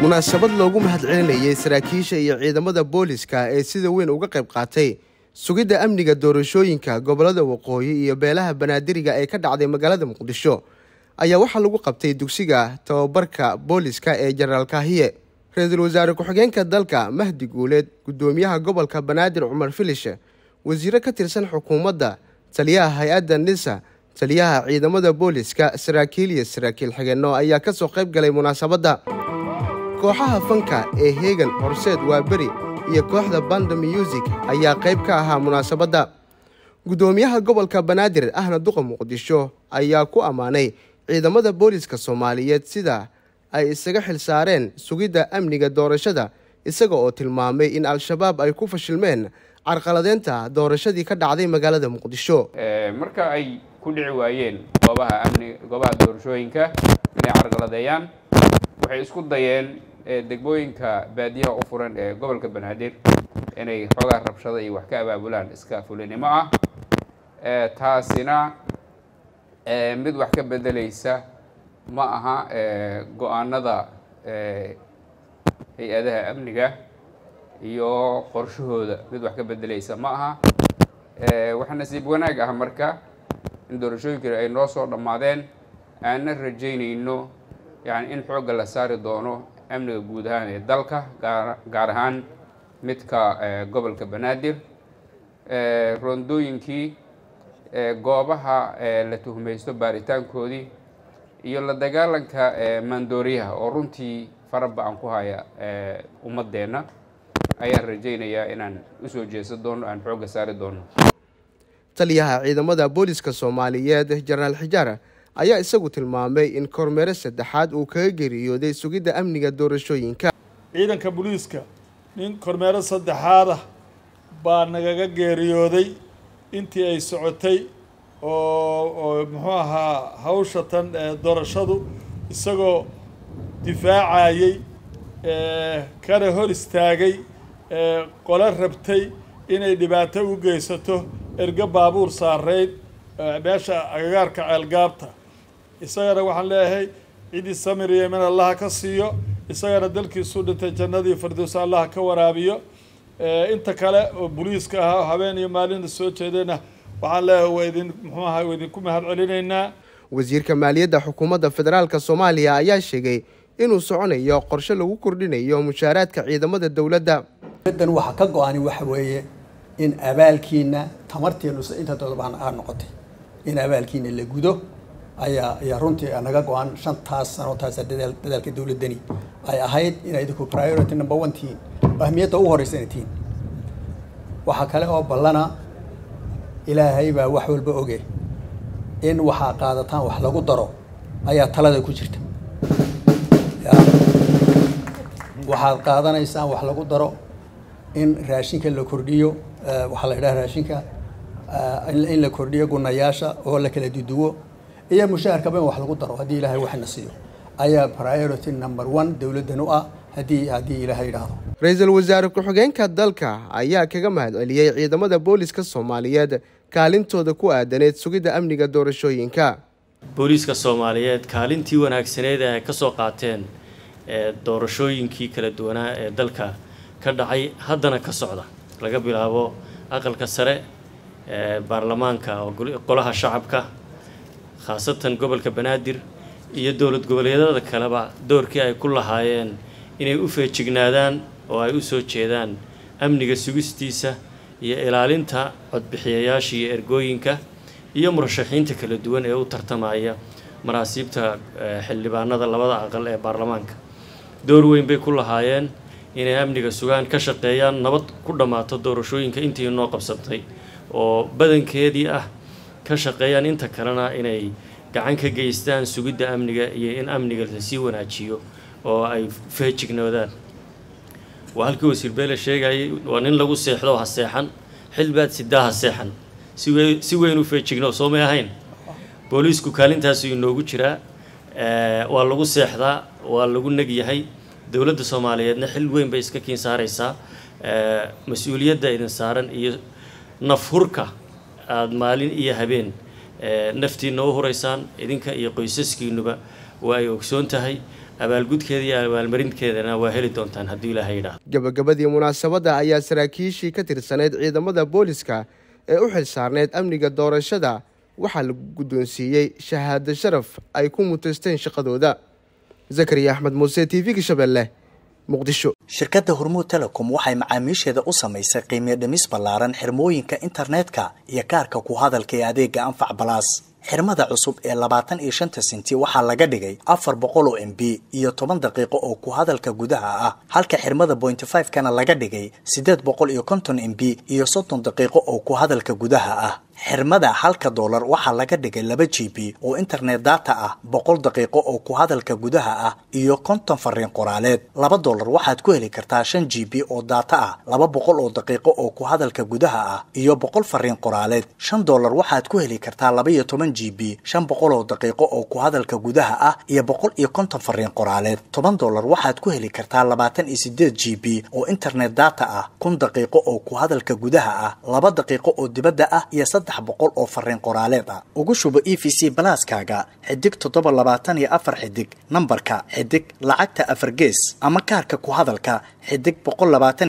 munaasabad loogu mahadcelinayay saraakiisha iyo ciidamada booliska ee sida weyn uga qayb qaatay sugidda amniga doorashooyinka gobolada waqooyi iyo beelaha banaadiriga ee ka dhacday magaalada muqdisho ayaa waxaa lagu qabtay dugsiga tababarka booliska ee jenaraal kaahiye ra-iisul wasaare ku-xigeenka dalka mahdi guuleed guddoomiyaha gobolka banaadir cumar filishe wasiiro ka tirsan xukuumadda taliyaha hay-adda nisa taliyaha ciidamada booliska saraakiil iyo saraakiil xigeenno ayaa ka soo qayb galay munaasabadda kooxaha fanka ee heegan horseed waaberi iyo kooxda banda muusig ayaa qayb ka ahaa munaasabadda guddoomiyaha gobolka banaadir ahna duqa muqdisho ayaa ku ammaanay ciidamada booliska soomaaliyeed sida ay isaga xil saareen sugidda amniga doorashada isaga oo tilmaamay in al-shabaab ay ku fashilmeen carqaladeynta doorashadii ka dhacday magaalada muqdisho marka ay ku dhici waayeen goobaha amni goobaha doorashooyinka inay carqaladeeyaan waxay isku dayeen degmooyinka baadiyaha u furan ee gobolka banaadir inay xoogaa rabshada iyo wax ka abaabulaan iska fulinimo ah taasina mid wax ka bedelaysa ma aha go-aanada hay-adaha amniga iyo qorshahooda mid wax ka bedelaysa ma aha waxaa nasiib wanaag ah marka in doorashooyinkani ay noo soo dhammaadeen aanna rajaynayno yani in xoogga la saari doono amniga guud ahaan ee dalka gaar ahaan midka gobolka banaadir rondooyinkii goobaha la tuhmaysto baaritaankoodii iyo la dagaalanka maandooriyaha oo runtii faraba-an ku haya ummadeenna ayaan rajaynayaa inaan usoo jeesan doono aan xoogga saari doono taliyaha ciidamada booliska soomaaliyeed jenaraal xijaar ayaa isagu tilmaamay in kormeere saddexaad uu kaga geeriyooday sugidda amniga doorashooyinka ciidanka booliiska nin kormeero saddexaad ah baa nagaga geeriyooday intii ay socotay oo oo muxuu ahaa hawsha tan doorashadu isagoo difaacayey kana hor istaagay qolo rabtay inay dhibaato u geysato ergo baabuur saareyd meesha agagaarka ceelgaabta isagana waxaan leeyahay cidii samir iyo min allaha ka siiyo isagana dalkiisu dhintay jannadii firdowsa allaha ka waraabiyo inta kale oo boliiska ahaa habeen iyo maalinna soo jeedayna waxaan leeyahay waa idin muxuu ahaa waa idinku mahad celinaynaa wasiirka maaliyadda xukuumadda federaalka soomaaliya ayaa sheegay inuu soconayo qorshe lagu kordhinayo mushaaraadka ciidamada dowladda dan waxaa ka go-ani waxa weeye in abaalkiina tamarteenu inta dodobaan aa noqotay in abaalkiina la gudo ayaa ayaa runtii naga go-an shantaas sano taasa dadaal dadaalka dowladdani ay ahayd inay idinku priority number one tihiin ahmiyadda ugu horreysa inay tihiin waxaa kale oo ballana ilaahay baa wax walba oge in waxaa qaadataan wax lagu daro ayaa talada ku jirta waxaad qaadanaysaan wax lagu daro in raashinka la kordhiyo waxaa la yidhaha raashinka in la kordhiyo gunayaasha oo la kala duduwo iyo mushaharkaba in wax lagu daro haddii ilaahay waxna siiyo ayaa priority number one dowladdan u ah haddii haddii ilaahay yidhaahdo ra-iisul wasaare ku-xigeenka dalka ayaa kaga mahad celiyey ciidamada booliska soomaaliyeed kaalintooda ku aadaneed sugidda amniga doorashooyinka booliiska soomaaliyeed kaalintii wanaagsaneed ee ay ka soo qaateen ee doorashooyinkii kala duwanaa ee dalka ka dhacay haddana ka socda laga bilaabo aqalka sare ee baarlamaanka oo golaha shacabka khaasatan gobolka banaadir iyo dowlad goboleedyada kaleba doorkii ay ku lahaayeen inay u feejignaadaan oo ay u soo jeedaan amniga sugistiisa iyo ilaalinta codbixiyayaasha iyo ergooyinka iyo murashaxiinta kala duwan ee u tartamaya maraasiibta xildhibaanada labada aqal ee baarlamaanka door weyn bay ku lahaayeen inay amniga sugaan ka shaqeeyaan nabad ku dhammaato doorashooyinka intii noo qabsatay oo badankeedii ah ka shaqeeyaan inta kalena inay gacan ka geystaan sugidda amniga iyo in amniga lasii wanaajiyo oo ay feejignoodaan waa halkii wasiir beele sheegayay waa nin lagu seexdo ha seexan xilbaad sidaa ha seexan siwe si weyn u feejigno soo may ahayn booliisku kaalintaasu inoogu jiraa waa lagu seexdaa waa lagu neg yahay dowladda soomaaliyeedna xil weyn bay iska kiin saaraysaa mas-uuliyadda idin saaran iyo nafhurka aada maalin iyo habeen naftiina u huraysaan idinka iyo qoysaskiinuba waa ay ogsoon tahay abaalgudkeeda iyo abaalmarinteedana waa heli doontaan haddii ilaahay yidhaahdo gabagabadii munaasabadda ayaa saraakiishii ka tirsaneyd ciidamada booliska ee u xil saarneyd amniga doorashada waxaa la guddoonsiiyey shahaado sharaf ay ku mutaysteen shaqadooda zakariya axmed muuse t v-ga shabeelle muqdisho shirkadda hormuud telecom waxay macaamiisheeda u samaysay qiimiyo dhimis ballaaran xirmooyinka internetka iyo kaarka ku hadalka ee adeega anfac balaas xirmada cusub ee labaatan iyo shanta senti waxaa laga dhigay afar boqol oo m b iyo toban daqiiqo oo ku hadalka gudaha ah halka xirmada bointy five kana laga dhigay siddeed boqol iyo konton m b iyo soddon daqiiqo oo ku hadalka gudaha ah xirmada halka doolar waxaa laga dhigay laba g b oo internet data ah boqol daqiiqo oo ku hadalka gudaha ah iyo konton fariin qoraaleed laba doolar waxaad ku heli kartaa shan g b oo data ah laba boqol oo daqiiqo oo ku hadalka gudaha ah iyo boqol fariin qoraaleed shan doolar waxaad ku heli kartaa laba iyo toban g b shan boqol oo daqiiqo oo ku hadalka gudaha ah iyo boqol iyo konton fariin qoraaleed toban doolar waxaad ku heli kartaa labaatan iyo sideed g b oo internet data ah kun daqiiqo oo ku hadalka gudaha ah laba daqiiqo oo dibadda ah iyo boqol oo fariin qoraaleed ah ugu shubo e v c balaaskaaga xidig toddoba labaatan iyo afar xidig nambarka xidig lacagta afar gees ama kaarka ku hadalka xidig boqol labaatan